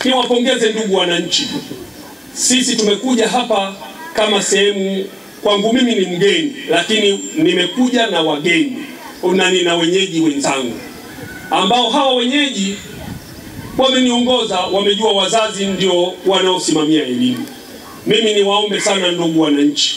Niwapongeze ndugu wananchi, sisi tumekuja hapa kama sehemu, kwangu mimi ni mgeni, lakini nimekuja na wageni nani na wenyeji wenzangu ambao hawa wenyeji wameniongoza, wamejua wazazi ndio wanaosimamia elimu. Mimi niwaombe sana ndugu wananchi,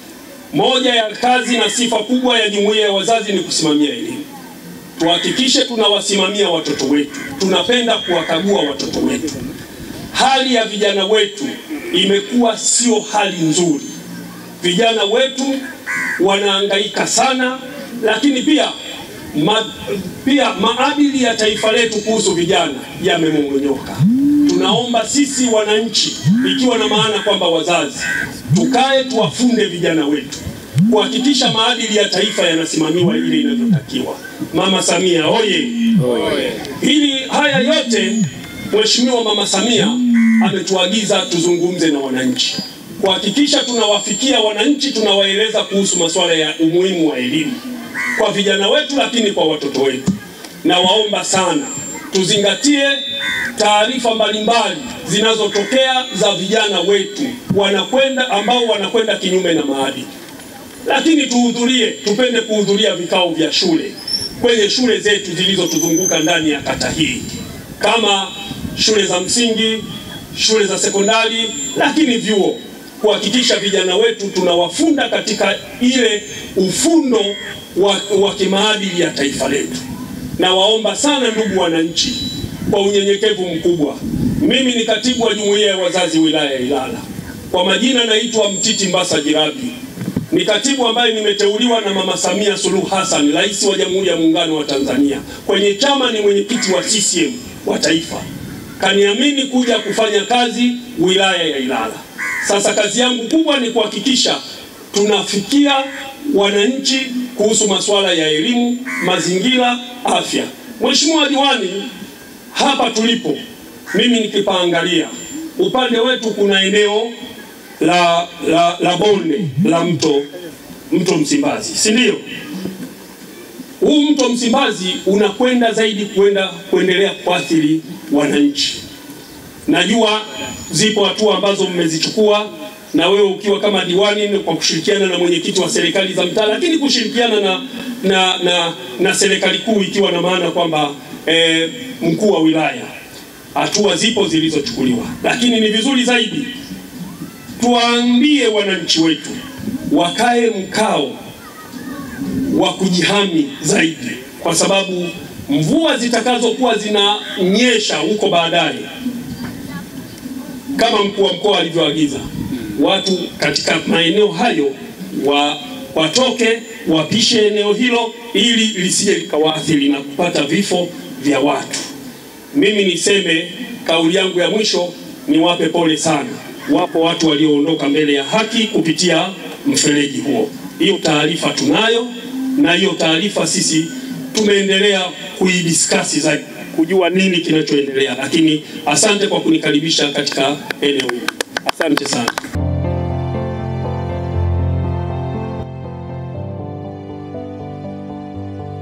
moja ya kazi na sifa kubwa ya jumuiya ya wazazi ni kusimamia elimu. Tuhakikishe tunawasimamia watoto wetu, tunapenda kuwakagua watoto wetu. Hali ya vijana wetu imekuwa sio hali nzuri, vijana wetu wanahangaika sana, lakini pia ma, pia maadili ya taifa letu kuhusu vijana yamemongonyoka. Tunaomba sisi wananchi, ikiwa na maana kwamba wazazi, tukae tuwafunde vijana wetu kuhakikisha maadili ya taifa yanasimamiwa ili inavyotakiwa. Mama Samia oye! Hili haya yote Mheshimiwa Mama Samia ametuagiza tuzungumze na wananchi, kuhakikisha tunawafikia wananchi, tunawaeleza kuhusu masuala ya umuhimu wa elimu kwa vijana wetu, lakini kwa watoto wetu. Na waomba sana tuzingatie taarifa mbalimbali zinazotokea za vijana wetu wanakwenda ambao wanakwenda kinyume na maadili, lakini tuhudhurie, tupende kuhudhuria vikao vya shule kwenye shule zetu zilizotuzunguka ndani ya kata hii kama shule za msingi, shule za sekondari, lakini vyuo, kuhakikisha vijana wetu tunawafunda katika ile ufundo wa, wa kimaadili ya taifa letu. Na waomba sana ndugu wananchi, kwa unyenyekevu mkubwa, mimi ni katibu wa jumuiya ya wazazi wilaya ya Ilala. Kwa majina naitwa Mtiti Mbasa Jirabi, ni katibu ambaye nimeteuliwa na Mama Samia Suluhu Hassan, rais wa Jamhuri ya Muungano wa Tanzania. Kwenye chama ni mwenyekiti wa CCM wa taifa, kaniamini kuja kufanya kazi wilaya ya Ilala. Sasa kazi yangu kubwa ni kuhakikisha tunafikia wananchi kuhusu masuala ya elimu, mazingira, afya. Mheshimiwa Diwani, hapa tulipo mimi nikipaangalia upande wetu kuna eneo la, la, la bonde la mto mto Msimbazi, si ndio? Huu mto Msimbazi unakwenda zaidi kwenda kuendelea kuathiri wananchi. Najua zipo hatua ambazo mmezichukua na wewe ukiwa kama diwani kwa kushirikiana na mwenyekiti wa serikali za mtaa, lakini kushirikiana na, na, na, na serikali kuu ikiwa na maana kwamba eh, mkuu wa wilaya, hatua zipo zilizochukuliwa, lakini ni vizuri zaidi tuwaambie wananchi wetu wakae mkao wa kujihami zaidi, kwa sababu mvua zitakazokuwa zinanyesha huko baadaye, kama mkuu wa mkoa alivyoagiza, watu katika maeneo hayo wa, watoke wapishe eneo hilo ili lisije likawaathiri na kupata vifo vya watu. Mimi niseme kauli yangu ya mwisho, niwape pole sana wapo watu walioondoka mbele ya haki kupitia mfereji huo. Hiyo taarifa tunayo, na hiyo taarifa sisi tumeendelea kuidiskasi zaidi kujua nini kinachoendelea, lakini asante kwa kunikaribisha katika eneo hili. Asante sana.